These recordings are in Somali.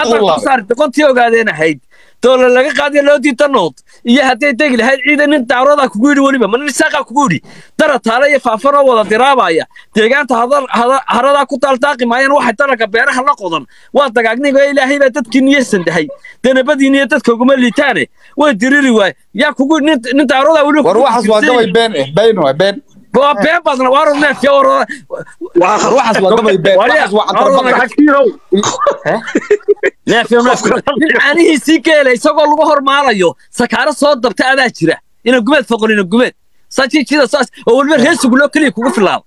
hadda ku saari doqontii ogaadeen ahayd doolar laga qaadiya loo diida nood iyo hadday degi lahayd ciidan nin daaroodaa kugu yidhi weliba ma nin isaaqaa kugu yidhi dara taale iyo faafanoo wada diraabaya deegaanta haradaa ku daaldaaqi maayaan waxay dalalka beeraha la qodan waa dagaagnigo ilaahay baa dadkii niyeysan dahay danabadiin iyo dadka uguma liitaane way diriri waay yaa kugu nin daaroodaa weliba war waxaas waa gabay been eh been waa been waa been badna waa run neefkii war waxaas waa gabay been waxaas waa cantar caanihiisii geela isagoo lagu hormaalayo sakaaro soo dabta adaa jira ina gumeed foqolina gumeed sajiijida saas oo weliba reesigu loo keliya kugu filaado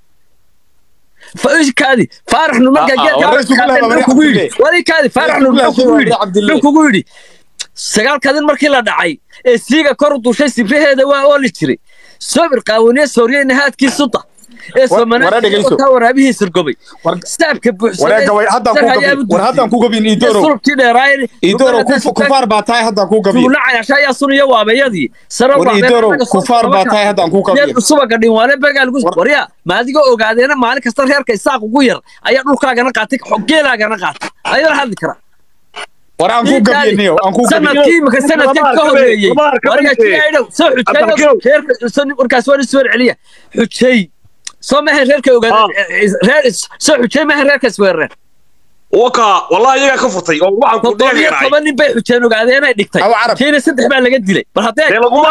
kaadi faarax nu markaa geedkugu yidhi wali kaadi faarax nu kugu yidhi sagaalkadin markii la dhacay ee siiga kor u dushay sibraheeda waa ooli jiray sobir qaawaniye sooriye nahaadkii suda ee soomanaaka waraabihii sirgobay staabka buuxsadhaddaan ku gabin idoro sulubkii dheeraayeen idoro kufaar baa tahay haddaan ku gabin tuula cayasha ayaa suniya waabayadii war idoro kufaar baa tahay haddaan ku gabin subaga dhinwaale bagaal warya maadigoo ogaadeena maalin kasta reerka isaaq ugu yar ayaa dhulkaagana qaatay geelaagana qaatay ayala hadli karaa war aan ku gabiyaniyo aan ku sanadkii imika sanadkan ka horeeyey wargajiyaydhow soo xujay warkaas waa isweer celiya xujay soo maahan reerka ogaadeen soo xujay maahan reerkaas weerareen waka wallahi iyagaa ka furtay oo waxaan ku toddoba iyo toban nin bay xujeen ogaadeen ay dhigtay kiina saddex baa laga dilay bal haddee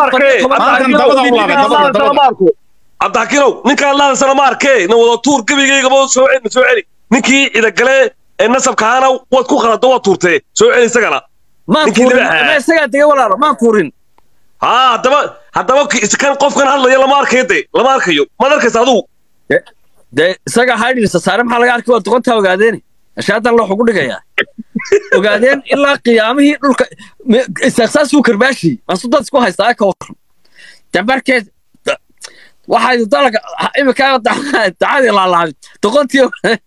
cabdixakiinow ninkaan laadansana ma arkee na wada tuur gebigaygaba soo celi soo celi ninkii cidagalee ee nasabkaana waad ku qalado waad tuurtee soo celi isagana maan tuurin isagaa dega walaalo maan tuurin haa haddaba haddaba kan qofkan hadlaya lama arkayo de lama arkayo maad arkaysa adugu dee isagaa haydhirisa saare maxaa laga arkay waa doqontaa ogaadeeni ashaadan loo xugu dhigayaa ogaadeen ilaa qiyaamihii dhulka isaaqsaasuu karbaashiyey maasu dad isku haystaa ka waran dambarkeed waxay dalka iminkaa dacadii laalaabay doqontii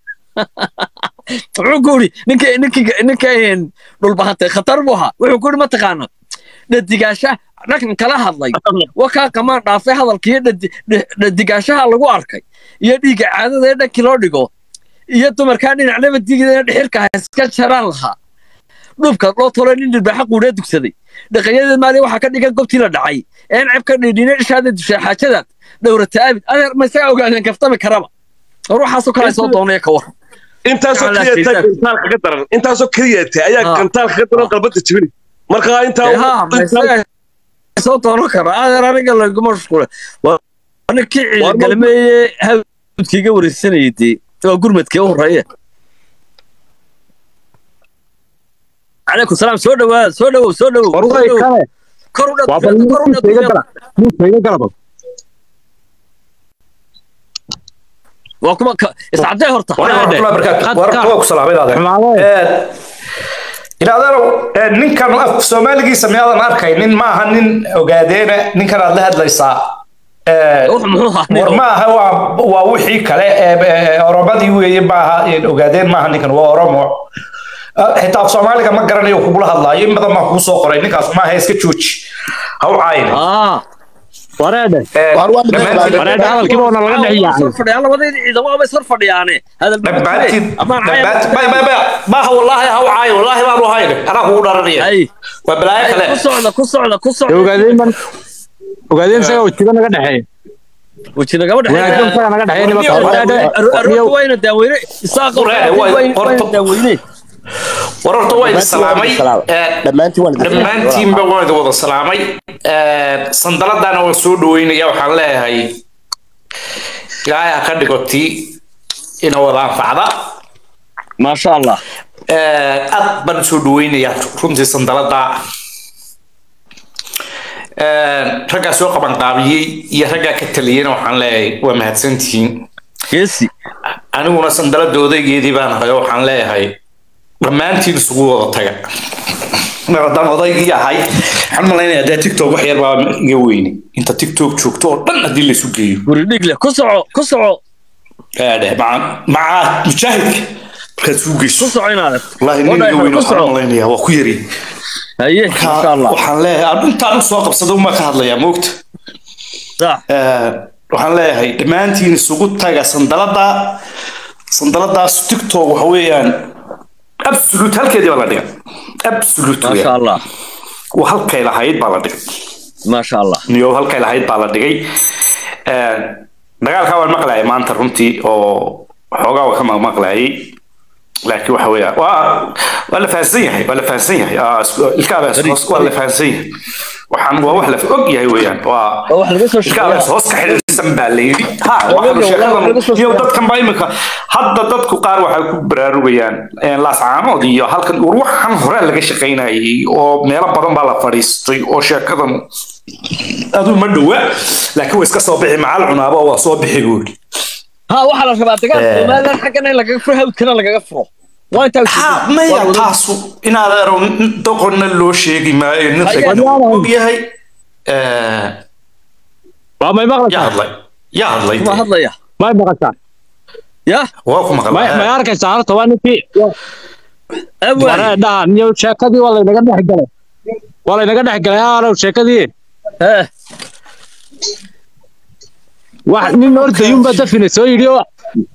wuxuu ku yidhi ninka ninka ninka dhulbahantay khatar buu ahaa wuxuu ku yidhi mataqaana dhadigaasha dhakan kala hadlay wakaa qamaan dhaafay hadalkiiyo dhadigaashaha lagu arkay iyo dhiigga caadada ee dhankii loo dhigo iyo dumarkaa dhinacnaba digida dhixirka iska jaraan lahaa dhubka loo tolo nin dhirbaaxa quudhee dugsaday dhaqanyadeed maali waxaa ka dhigan gobtii la dhacay een ceb ka dhiidhine dhishaada dushay xaajadaad dhowrata abid adeer ma isagaa ogaadeen kaftami karaba ruuxaasoo kale soo doonaya ka waran intaasoo keliyaata gantaalka ka daran intaasoo keliyaata ayaa gantaalka ka daran qalbada jibini marka intaa soo doonan kara adeer aniga laguma mashquule ninkii ciidagalmeeye hawdkiiga wareysanayay dee waa gurmadkii u horeeye calaykum salaam soo dhawaad soo dhawow soo dhawow kor u waa kuma iscadee horta inaadanow ninkan af soomaaligiisa miyaadan arkaynin ma aha nin ogaadeena ninkan aad la hadlaysaa war ma aha waa wixii kale oromadii weeye maaha ogaadeen maaha ninkan waa oromo xitaa af soomaaliga ma garanayo kugula hadlaayo in badan baan kuu soo qoray ninkaas maaha iska jooji ha u caayine wareedhe wareedhe hadalkiiba ona laga dhex yaacay labadii ciidamo ama isor fadhiyaane maaha wallaahi ha u caayin wallaahi baanu hayne anaa kugu dharanaya waa balaayo kale ku socda ku socda ku socda ogaadeen man ogaadeen isaga wajiga naga dhexeeya wajina gabadha wanaagsan isaga naga dhexeeya nimanka wayna daaweyne isaaqa wayna daaweyne war horta waa idin salaamay dhammaantiinba waan idin wada salaamay sandaladana waan soo dhaweynaya waxaan leeyahay ilaahay ha ka dhigoti ina wada anfacda maasha allah aad baan soo dhaweynayaa runtii sandalada raggaa soo qabanqaabiyey iyo raggaa ka taliyeyna waxaan leeyahay waa mahadsantihiin geesi aniguna sandalada odaygeedii baan ahay oo waxaan leeyahay dhammaantiin isugu wada taga mar haddaan odaygii ahay waxaan malaynayaa dee tiktok wax yar baa iga weyne inta tiktok joogto oo dhan haddii laysu geeyo guri dhigle ku soco ku soco aadhe maca maca mujaahidka markaad suu geyso ku soco inaad wallahi nin iga weyne waxaan malaynayaa waa ku yari haye insha allah waxaan leeyahay intaan u soo qabsada uma ka hadlayaa moogta waxaan leeyahay dhammaantiin isugu taga sandalada sandaladaas tiktok waxa weeyaan absolute halkeedii baa la dhigay absolute maasha allah waa halkay lahayd baa la dhigay maasha allah niyo halkay lahayd baa la dhigay dagaalkaa waan maqlayay maanta runtii oo xoogaa waa ka maqmaqlayay laakiin waxa weeya waa waa la fahansan yahay waa la fahansan yahay ilkaabaas hoos waa la fahansan yahay waxaan waa wax la og yahay weeyaan waa ilkaabaas hoos ka xidhiidhsan baa la yidhi ha iyo dadkan baa imika hadda dadku qaar waxay ku baraarugayaan laascaanood iyo halkan war waxan hore laga shaqaynayay oo meelo badan baa la fadhiistay oo sheekadan aduu ma dhowa laakiin waa iska soo bixi macal cunaaba waa soo bixi buu yidhi ها waxaa la rabaa dagaal Soomaaliland xaggana in lagaga furo hawdkana lagaga furo waa intaa ha maya taasu inaad ero doqonna loo sheegi maayo nin og yahay waa may yaa maqlaysaa hadlay yaa hadlay ma hadlaya may maqashaa ya waa ku may may maqlay arkaysaa horta waa ninkii awal waree dhaha niyo sheekadii waa laynaga dhex galay waa laynaga dhex galay aalow sheekadii eh wax nin ordayunbaa dafina soo yidhi oo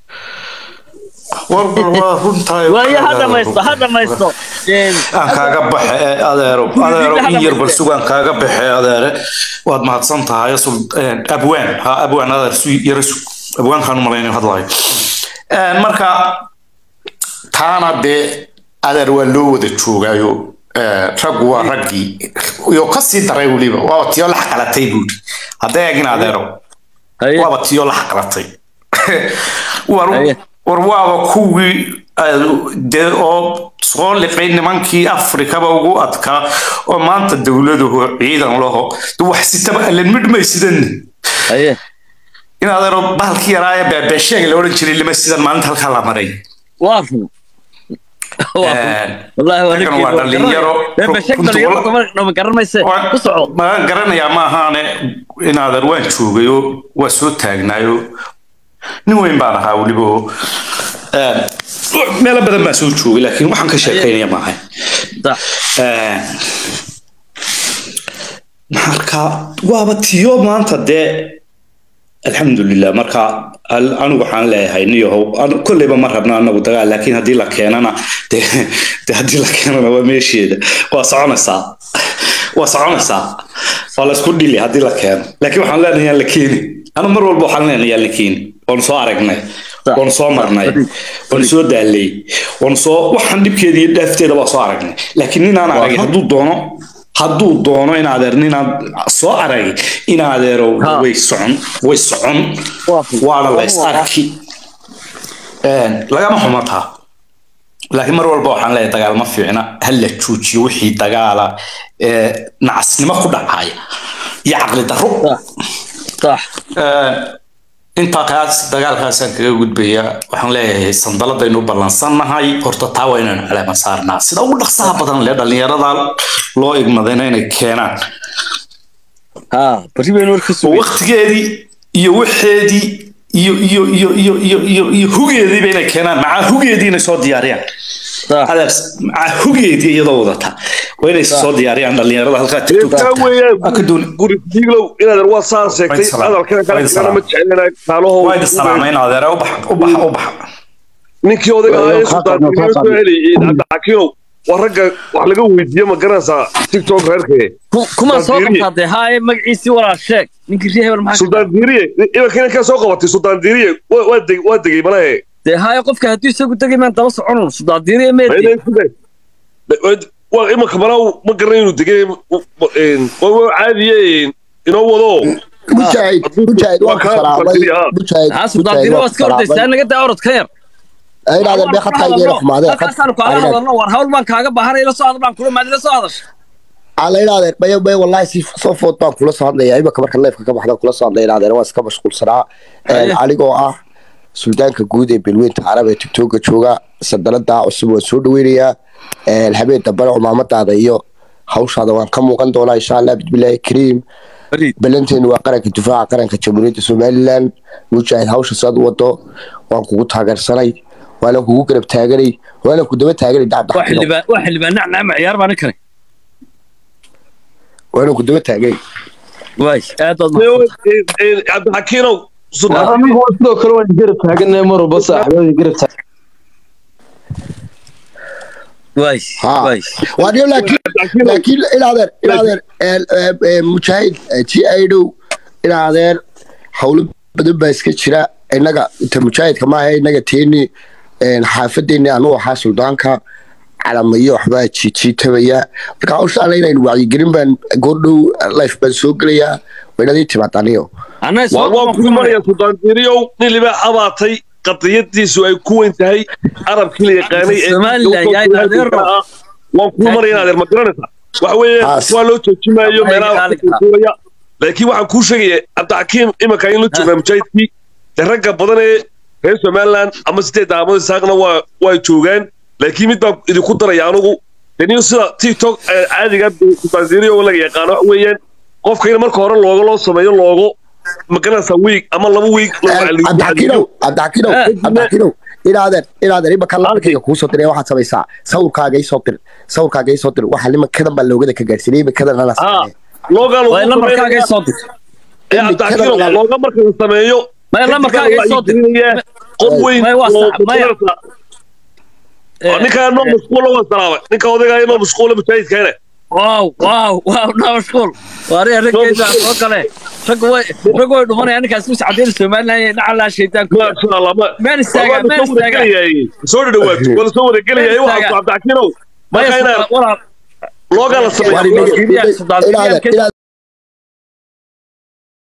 war war waa runtahay waayo ha dhamaysto ha dhamaysto aan kaaga baxe ee adeero adeero in yar bal sugaan kaaga baxe adeere waad mahadsan tahay sul- een, abwaan ha abwaan adeer su yara sug abwaankaan u malaynayo hadlayo Een, marka taana dee adeer waa loo wada joogaayo ee, raggu waa raggii iyo kasii daray weliba waaba tiyo lax qalatay buuri hadday egin adeero haye waaba tiyo lax qalatay war Haye. war waaba kuwii aad- dee oo soo liqay nimankii afrikaba ugu adkaa oo maanta dowladuhu ciidan laho de wax sitaba allan midhmay sidan haye in adeero bahalkii yaraaye beebeesheega la odhan jiray lima sidan maalinta halkaa la maray waa run Waa run. Een, wallahi waa raggan waa dhalinyaro bashak runtii dhalinyaro wala- ma garanayse Waa- ku soco ma garanayaa ma ahaane in adeer waan joogayoo waa soo taagnaayo nin weyn baan ahaa weliba oo een, meelo badan baan soo joogay laakiin waxaan ka sheekaynaya maahay sax Een, marka waaba tiyo maanta dee alxamdulilah marka al- anigu waxaan leeyahay niyahow anu- kolleyba ma rabna anagu dagaal laakiin haddii la keenana de de haddii la keenana waa meesheeda waa soconaysaa waa soconaysaa waa laysku dhili haddii la keeno laakiin waxaan leenahay yaan la keeni anu mar walba waxaan leenahay yaan la keeni waanu soo aragnay waanu soo marnay waanu soo daalay waanu soo waxaan dhibkeeda iyo dhaafteeda waa soo aragnay laakiin ninaan aragay hadduu doono hadduu doono in adeer ninaan soo aragay in adeero Ha. way socon way socon waana la is arki Een, lagama xumataa laakiin mar walba waxaan leeyahay dagaal ma fiicna ha la joojiyo wixii dagaala ee nacasnimo ku dhacaya iyo caqli darro sax Een, intaa kaas dagaalkaasaan kaga gudbayaa waxaan leeyahay sandaladaynu ballansannahay horta taa waa inaynu caleema saarnaa sida ugu dhaqsaha badan le dhallinyarada loo igmadayna inay keenaan ha bari baynu warka oo sugay waqtigeedii iyo waxeedii iyo iyo iyo iyo iyo iyo iyo hugeediiba inay keenaan macaa hugeedii inay soo diyaariyaan sax adeer macaa hugeedii iyadoo wadata waa inay soo diyaariyaan dhallinyarada halkaa intaa tiktok weeyaan Waa ka doon- guri diglow inaad waa saan sheegtay Wayn salaam. hadalkana kale Wayn kana salaam. ma jecelina kaalaho waa idin salaamayn adeer u bax u bax u bax ninkii odaga ahaa ee Waa sultaan waa diglow soo celiyay cabdixakiinow waa ragga wax laga weydiiye ma garanaysaa tiktok reerkee kuma soo Sultan Diri. qabtaade haaye magaciisii walaal sheeg ninkii rii hebel maxaa ka sultaan diiriye imanka inankaa soo qabatay sultaan diiriye waa- waa deg- waa degay malahe dee haaye qofka hadduu isagu degi maan daba soconun sudaadiiriya meedi waa imanka malaa ma garanay inuu degay waa waa caadiye inoo wado mujaahid mujaahid waan ku salaamay mujaahid haa sudaadiiri waa iska ordaysaa naga daa orod ka yar inaadeen bee khadka igeena xumaadeen halkaasaanu kaala hadalno war hawl baan kaaga baahanay ila soo hadal baan kula maad ila soo hadasha ala inaadeen bayo bayo wallahi si soo food baan kula soo hadlaya imika marka leefka ka baxda kula soo hadlaya inaadeen waa iska mashquulsanaa Haye. anigoo ah suldaanka guud ee bilweynta carab ee tiktoka jooga sandanada cusub waan soo dhaweynayaa habeen dambena cumaamadaada iyo hawshaada waan ka muuqan doonaa insha allah bismillaahi kariim Fariid. balanteenu waa qaranka difaaca qaranka jamhuuriyadda somalilan mujaahid hawsha saad wado waan kugu taageersanay waana kugu garab taaganay waana ku daba taaganay waa dacdacino xildhibaan waa xildhibaan nacnacma ciyaar baan kare waana ku daba taaganay waay aad baad mahadsantahay. cabdixakiinow anigu sidoo kale waan garab taaganay mar walba saaxiibada garab taagan waay ها waay وأنا لكن لكن إلى هذا إلى هذا مجاهد تي أيدو إلى هذا حول بدل بس كشرا إنك أنت مجاهد كما هي إنك تيني حافظني أنا وحاصل دانك على ما يوحبا تشي تشي تبيا marka hawsha anayna in wacyigelin baan goordhow life baan soo gelayaa waynadii timaadaniyo anaa waa waan kuu maraya sultaan diiriyow nin libaax abaatay qadiyadiisu ay ku weyn tahay arabkii la yaqaanay ee Somaliland, yaa adeero. waan kuu maraya in adeer ma garanaysaa waxa weeye Haas. waa loo joojimaayo Waxay meelaha gaali wax ku tuuraya laakiin waxaan kuu sheegaya cabdixakiim imanka in la joogaa mujaahidkii dee ragga badan ee reer somaliland ama sideed daamada saaqna waa waa joogaan laakiin mid baan idinku daraya anugu deniyo sida tiktok ee caadiga sultaan diiriyow laga yaqaano waxa weeyaan qofka in marka hore looga loo sameeyo loogo magaranaysa wiig ama laba wiig cabdixakiinow cabdixakiinow cabdixakiinow inaadan inaadan imanka lacagtayga kuu soo diray waxaad samaysaa sawirkaaga isoo dir sawirkaaga isoo dir waxa nimankadan baa loogada ka gaarsiinay iminkadan ana haa loogaa lagu waa lambarkaaga sameynaya soo dir ee cabdixakiinow looga marka la sameeyo maya lambarkaaga isoo dir qof weyn Maya, waa oo sax, maya. magaranaysa ninkaa noo mashquula waa salaamay ninka odaygaa noo mashquula mujaahidkeene waaw waaw waaw naa mashquul waari raggeyda soo gale raggu way raggu way dhumanayaan ninkaas mis cadeen somaliland nacalaa shaydaanku maasha allah ma meel istaaga meel istaaga soo dhawaato wala soo wadagelayay waxaa cabdixakiinow marka inaan walaal loogaa la sameeyo inaadan inaadan